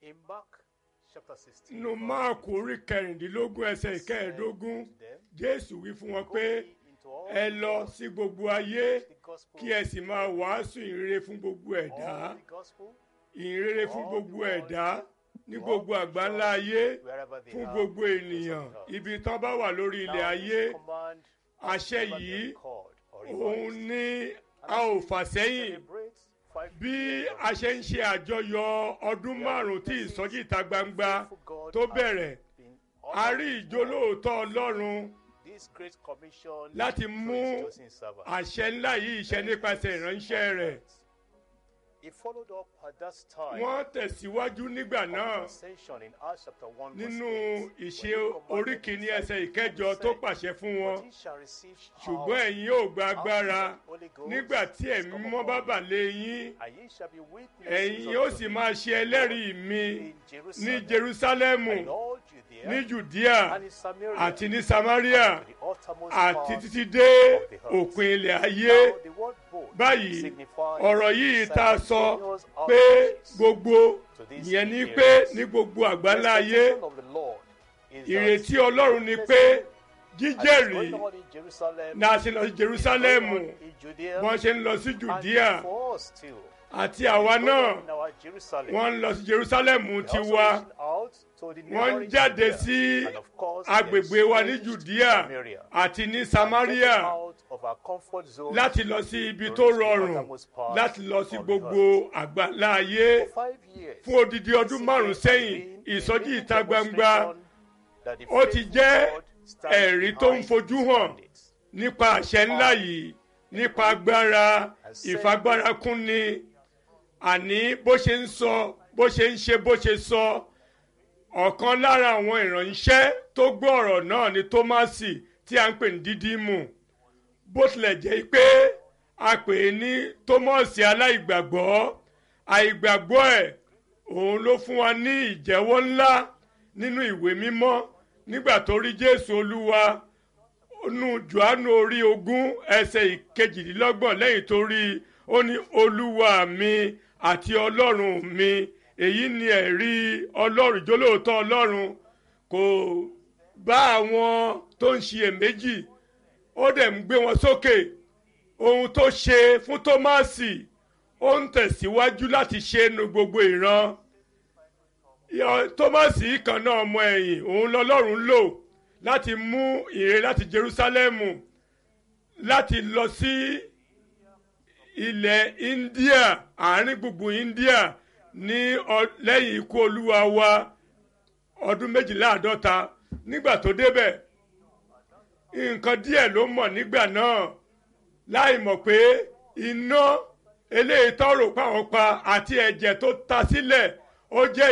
In Mark chapter 16, nínú verse máàkù orí kẹrìndínlógún ẹsẹ̀ ìkẹẹ̀ẹ́dógún to them, jésù wí fún wọn Go pé ye into all ẹ the lọ world, sí gbogbo ayé the gospel, kí ẹ sì máa wàásù ìrere fún gbogbo ẹ̀dá all the gospel, ìrere fún all gbogbo the world, ẹ̀dá ní to gbogbo all àgbáńlá nations, ayé wherever they fún are, gbogbo face of ènìyàn the earth. ibi tán bá wà lórí ilẹ̀ Now, ayé this command has àṣẹ never been yìí recalled or òun revised. ní a ò fà sẹ́yìn Celebrate five bí years of a ṣe ń ṣe àjọyọ̀ ọdún márùn-ún tí ìsọjí ìta gbangba faithful God tó has bẹ̀rẹ̀ been a honored rí with ìjólóòótọ́ ọlọ́run this great commission láti through mú his chosen servant. àṣẹ ńlá yìí ṣẹ nípasẹ̀ ìránṣẹ́ rẹ̀ He followed up at that time wọ́n tẹ̀síwájú nígbà of náà his ascension in Acts chapter 1 verse nínú 8, ìṣe when he commanded orí his kìíní disciples ẹsẹ̀ and ìkẹjọ said, tó pàṣẹ fún wọn "But ye shall receive ṣùgbọ́n power ẹ̀yin yóò gba after agbára the Holy Ghost nígbà tí has ẹ̀mí come mímọ́ bá upon bà you, lé yín and ye shall be witnesses ẹ̀yin unto yóò sì me máa ṣe ẹlẹ́rìí mi in ní Jerusalem, Jerúsálẹ́mù and in all Judea, ní Jùdíà and in Samaria, àti ní Samaria and to the uttermost àti part títí dé of the earth." òpin ilẹ̀ ayé Now, the word both báyìí signifies ọ̀rọ̀ yìí tá a sọ simultaneous pé outreaches gbogbo to these ìyẹn ni areas. pé ní gbogbo The àgbáńlá ayé expectation of the Lord is that ìrètí Ọlọ́run ni pé as it's jíjẹ́rìí going on in Jerusalem, náà ṣe lọ sí it's Jerúsálẹ́mù going on in Judea, wọ́n ṣe ń lọ sí and Jùdíà for us too. àti àwa Going náà on in our Jerusalem. wọ́n ń lọ sí Jerúsálẹ́mù We're also tiwa reaching out to the wọ́n ń neighboring jáde Judea, sí and of course, agbègbè wa ní estranged Jùdíà Samaria. àti ní And Samaria getting out of our comfort zone láti lọ sí ibi to tó reach the rọrùn uttermost part láti lọ sí of the gbogbo àgbáńlá ayé for five years. fún odidi ọdún márùn sẹ́yìn ìsọjí ìta gbangba ó ti jẹ́ ẹ̀rí tó ń fojú hàn nípa àṣẹ ńlá yìí nípa agbára ìfagbára kúnni àní bó ṣe ń sọ bó ṣe ń ṣe bó ṣe sọ ọ̀kan lára àwọn ìránṣẹ́ tó gbọ́ ọ̀rọ̀ náà ni Tómásì tí a ń pè ní Dídímù bó tilẹ̀ jẹ́ pé a pè é ní Tómásì aláìgbàgbọ́ àìgbàgbọ́ ẹ̀ òun ló fún wa ní ìjẹ́wọ́ ńlá nínú ìwé mímọ́ nígbà tó rí Jésù Olúwa nínú Jòhánù orí ogún ẹsẹ̀ ìkejìdínlọ́gbọ̀n lẹ́yìn tó rí i ó ní Olúwa mi àti Ọlọ́run mi èyí ni ẹ̀rí Ọlọ́run ìjólóòótọ́ Ọlọ́run kò bá àwọn tó ń ṣiyèméjì ó dẹ̀ ń gbé wọn sókè ohun tó ṣe fún Tómásì ó ń tẹ̀síwájú láti ṣe nu gbogbo ìran Yọ- Tómásì kan náà ọmọ ẹ̀yìn òun lọ́lọ́run lò láti mú ìre láti Jerúsálẹ́mù láti lọ sí ilẹ̀ India àárín gbùngbùn India ní ọ- lẹ́yìn ikú olúwa wa ọdún méjìléláàádọ́ta nígbà tó débẹ̀ nǹkan díẹ̀ ló mọ̀ nígbà náà láì mọ̀ pé iná eléyìí tọrọ pàwọn pa àti ẹ̀jẹ̀ tó ta sílẹ̀ ó jẹ́